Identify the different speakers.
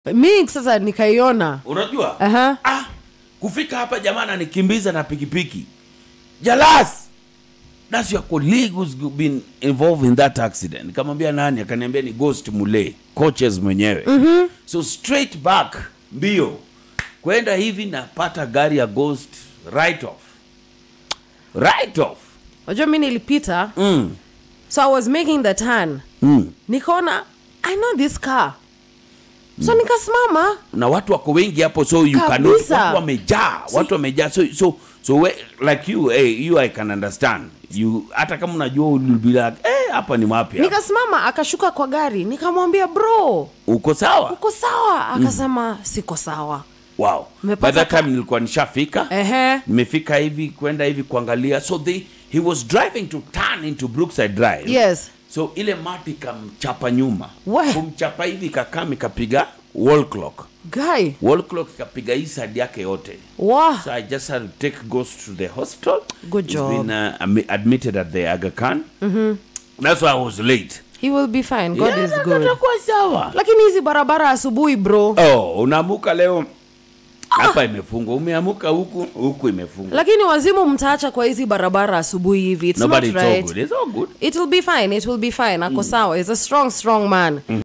Speaker 1: mi sasa nikaiona
Speaker 2: unajua
Speaker 1: Aha.
Speaker 2: ah, kufika hapa jamaa ananikimbiza na pikipiki jalas that's your colleague who's been involved in that accident nikamwambia nani akaniambia ni ghost mule coaches mwenyewe mm-hmm. so straight back mbio kwenda hivi napata gari ya ghost right off right off
Speaker 1: unajua mi nilipita
Speaker 2: mm.
Speaker 1: so i was making the turn
Speaker 2: Mm.
Speaker 1: nikaona i know this car so nikasimama
Speaker 2: na watu wako wengi hapo so you
Speaker 1: Kabisa.
Speaker 2: cannot watu wamejaa watu wamejaa so so so we, like you hey, you I can understand you hata kama unajua will be like eh hapa ni mapya
Speaker 1: nikasimama akashuka kwa gari nikamwambia bro
Speaker 2: uko sawa
Speaker 1: uko sawa akasema siko sawa
Speaker 2: wow by
Speaker 1: Umepata
Speaker 2: that
Speaker 1: ka-
Speaker 2: time nilikuwa nishafika
Speaker 1: ehe
Speaker 2: nimefika hivi kwenda hivi kuangalia so they he was driving to turn into brookside drive
Speaker 1: yes
Speaker 2: so ile mati ikamchapa nyuma
Speaker 1: We.
Speaker 2: kumchapa hivi kakam ikapiga wall clock
Speaker 1: guy
Speaker 2: wall clock ikapiga hii side yake yote
Speaker 1: wa
Speaker 2: So I just had to take Ghost to the hospital.
Speaker 1: Good
Speaker 2: He's
Speaker 1: job.
Speaker 2: been uh, admi- admitted at the Aga Khan. Mm-hmm. That's why I was late.
Speaker 1: he will be fine god
Speaker 2: Yeah,
Speaker 1: is
Speaker 2: na-
Speaker 1: good
Speaker 2: natakuwa sawa.
Speaker 1: lakini hizi barabara asubuhi bro
Speaker 2: Oh, unaamuka leo hapa imefungwa, umeamuka huku huku imefungwa.
Speaker 1: lakini wazimu mtaacha kwa hizi barabara asubuhi hivi it's
Speaker 2: Nobody,
Speaker 1: not
Speaker 2: it's all
Speaker 1: right
Speaker 2: good. It's all good.
Speaker 1: it will be fine it will be fine ako sawa is a strong strong man